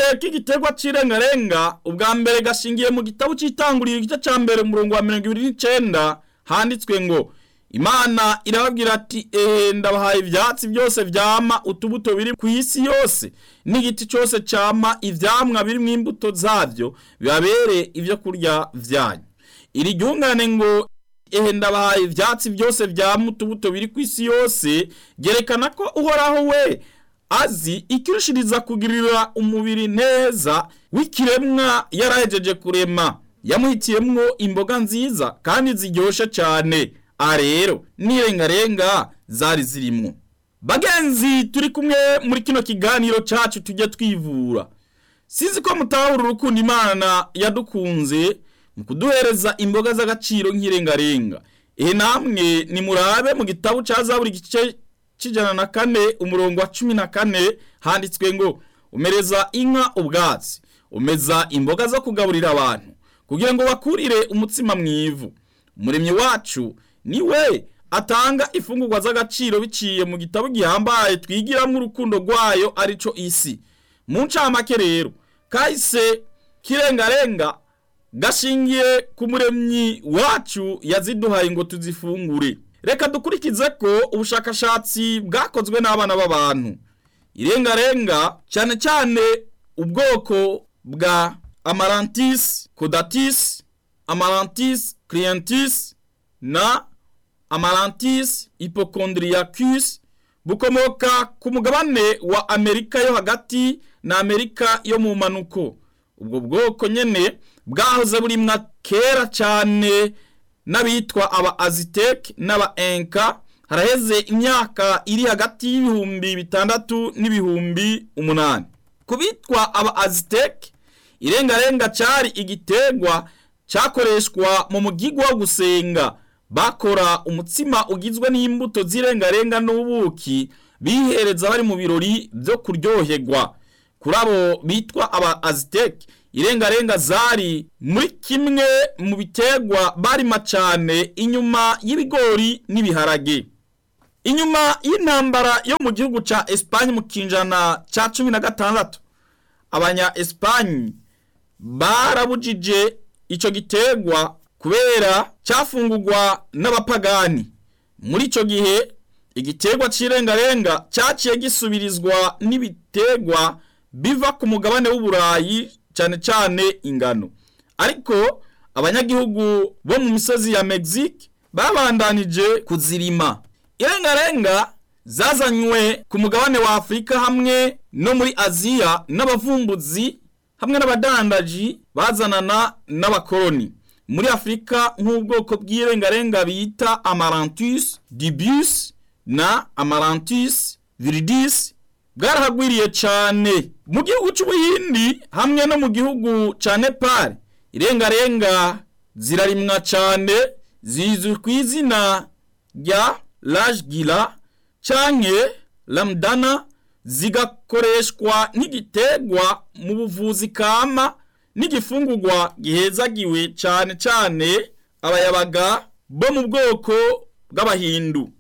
k'igiterwa c'irengarenga ubwa mbere gashingiye mu gitabo c'itanguriro igice ca mbere umurongo wa mirongo ibiri n'icenda handitswe ngo imana irababwira ati ehe ndabahaye ivyatsi byose vyama utubuto biri ku isi yose n'igiti cose cama ivyamwa birimwo imbuto zavyo bibabere ivyo kurya vyanyu iri ryungane ngo ehe ndabahaye ivyatsi byose vyama utubuto biri ku isi yose gerekana ko uhoraho we azi ikirushiriza kugirira umubiri neza w'ikiremwa yarahejeje kurema yamuhitiyemwo imboga nziza kandi ziryoshe cyane aha rero n'irengarenga zari zirimwo bagenzi turi kumwe muri kino kiganiro cyacu tujye twivura sinzi ko mutahura urukundo imana yadukunze mu kuduhereza imboga z'agaciro nk'irengarenga ehe namwe nimurabe mu gitabo cya zaburi igice cy'ijana na kane umurongo wa cumi na kane handitswe ngo umereza inka ubwatsi umeza imboga zo kugaburira abantu kugira ngo bakurire umutsima mu ivu umuremyi wacu ni we atanga ifungurwa z'agaciro biciye mu gitabo gihambaye twigiramo urukundo rwayo arico isi mu ncamake rero kahise kirengarenga gashingiye ku muremyi wacu yaziduhaye ngo tuzifungure reka dukurikize ko ubushakashatsi bwakozwe n'abana b'abantu irengarenga cyane cyane ubwoko bwa amarantis codatis amarantis clientis na amarantis hypochondriacus bukomoka ku mugabane wa amerika yo hagati na amerika yo mu manuko ubwo bwoko nyene bwahoze burimwa kera cyane n'abitwa aba aziteke n'aba enka haraheze imyaka iri hagati y'ibihumbi bitandatu n'ibihumbi umunani ku bitwa aba aziteke irengarenga cyari igiterwa cyakoreshwa mu mugigwa wo gusenga bakora umutsima ugizwe n'imbuto z'irengarenga n'ubuki bihereza bari mu birori byo kuryoherwa kuri abo bitwa aba aziteke irengarenga zari muri kimwe mu biterwa barima cyane inyuma y'ibigori n'ibiharage inyuma y'intambara yo mu gihugu cya esipanye mu kinjana cya cumi na gatandatu abanya esipanye barabujije icyo giterwa kubera cyafungurwa n'abapagani muri icyo gihe igiterwa cy'irengarenga cyaciye gisubirizwa n'ibiterwa biva ku mugabane w'uburayi cyane cyane ingano ariko abanyagihugu bo mu misozi ya Mexique babandanije kuzirima irengarenga zazanywe ku mugabane wa Afurika hamwe no muri Aziya n'abavumbuzi hamwe n'abadandaji bazanana n'abakoloni muri Afurika nk'ubwoko bw'irengarenga bita Amaranthus dibus na Amaranthus viridis bwarahagwiriye cyane mu gihugu cy'ubuhindi hamwe no mu gihugu cya nepal irengarenga zirarimwa cyane zizwi ku izina rya rajgira cyangwa ramdana zigakoreshwa nk'igiterwa mu buvuzi kama n'igifungurwa gihezagiwe cyane cyane abayabaga bo mu bwoko bw'abahindu